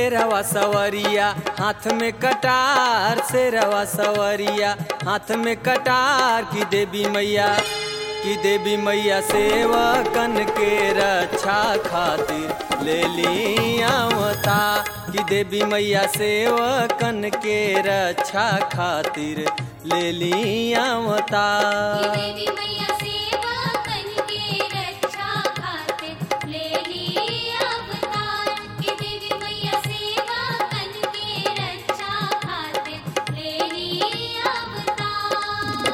शेरवा सवरिया हाथ में कटार शेरवा सवरिया हाथ में कटार की देवी मैया की देवी मैया सेवकन के रक्षा खातिर ले लियावता की देवी मैया सेवकन के रक्षा खातिर ले लियावता देवी मैया सेवा करके रक्षा खातिर ले ली अवतार कि देवी मैया सेवा करके रक्षा खातिर ले ली अवतार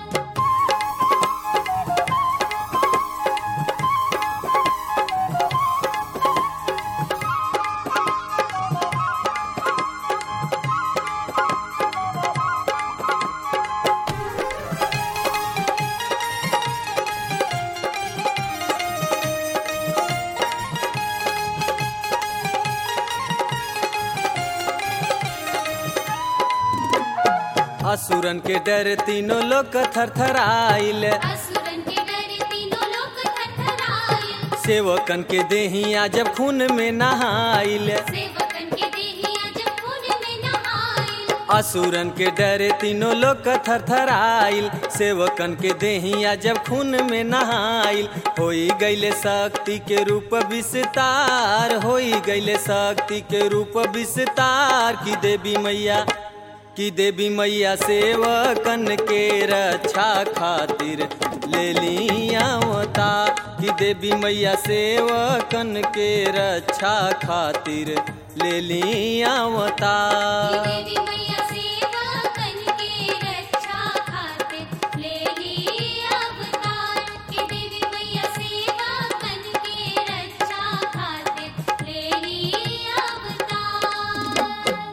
असुरन के डर तीनों लोग थरथराइल असुरन के डर तीनों लोग थरथराए सेवकन के देहिया जब खून में नहाइल सेवकन के देहिया जब खून में नहाए असुरन के डरे तीनों लोग थरथराइल सेवकन के देहिया जब खून में नहाइल होई गईले शक्ति के रूप विस्तार होई गईले शक्ति के रूप विस्तार की देवी मैया की देवी मैया सेवकन के रक्षा खातिर ले लियावता की देवी मैया सेवकन के रक्षा खातिर ले लियावता देवी मैया सेवा करके रक्षा खातिर ले ली अवतार कि देवी मैया सेवा करके रक्षा खातिर ले ली अवतार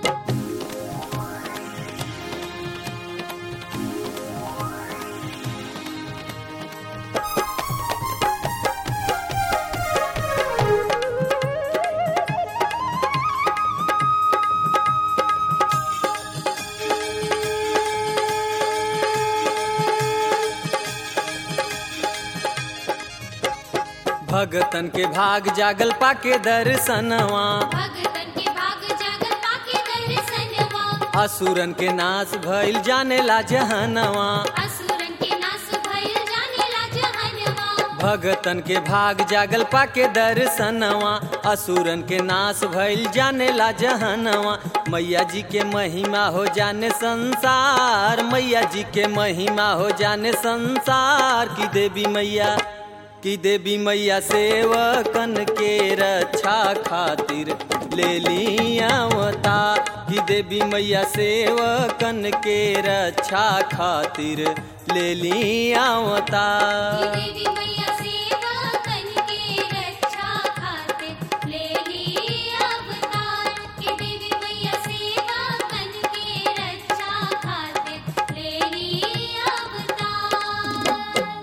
भगतन के भाग जागल पाके दर्शनवा भगतन के भाग जागल पाके दर्शनवा असुरन के नाश भइल जाने ला जहनवा असुरन के नाश भइल जाने ला जहनवा भगतन के भाग जागल पाके दर्शनवा असुरन के नाश भइल जाने ला जहनवा मैया जी के महिमा हो जाने संसार मैया जी के महिमा हो जाने संसार की देवी मैया की देवी मैया सेवकन के रक्षा खातिर ले लियावता की देवी मैया सेवकन के रक्षा खातिर ले लियावता देवी मैया सेवा करके रक्षा खातिर ले ली अवतार कि देवी मैया सेवा करके रक्षा खातिर ले ली अवतार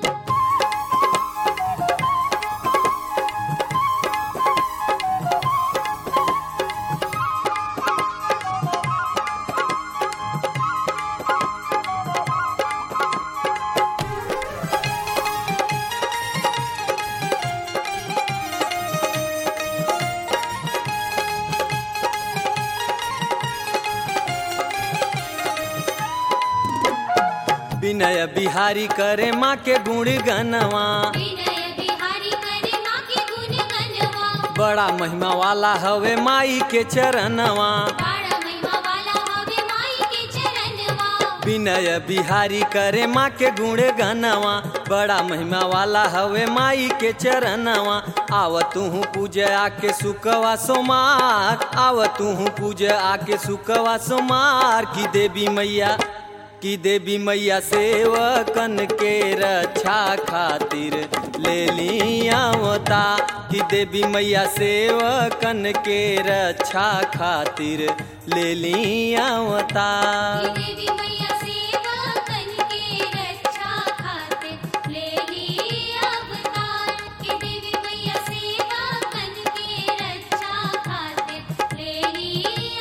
विनय बिहारी करे माँ के गुण गनवा विनय बिहारी करे माँ के गुण गनवा बड़ा महिमा वाला हवे माई के चरणवा बाड़ा महिमा वाला हवे माई के चरणवा विनय बिहारी करे माँ के गुण गनवा बड़ा महिमा वाला हवे माई के चरणवा आव तू पूज आके सुकवा सोमार आव तू पूज आके सुकवा सोमार की देवी मैया की देवी मैया सेवकन के रक्षा खातिर ले लियावता की देवी मैया सेवकन के रक्षा खातिर ले लियावता देवी मैया सेवा करके रक्षा खातिर ले ली अवतार कि देवी मैया सेवा करके रक्षा खातिर ले ली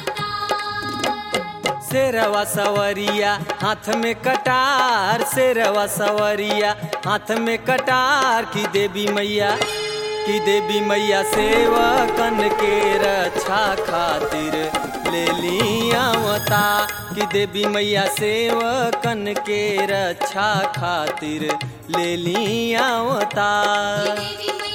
अवतार शेरवा सवरिया हाथ में कटार शेरवा सवरिया हाथ में कटार की देवी मैया कि देवी मैया सेवकन के रक्षा खातिर ले लियावता कि देवी मैया सेवकन के रक्षा खातिर ले लियावता देवी मैया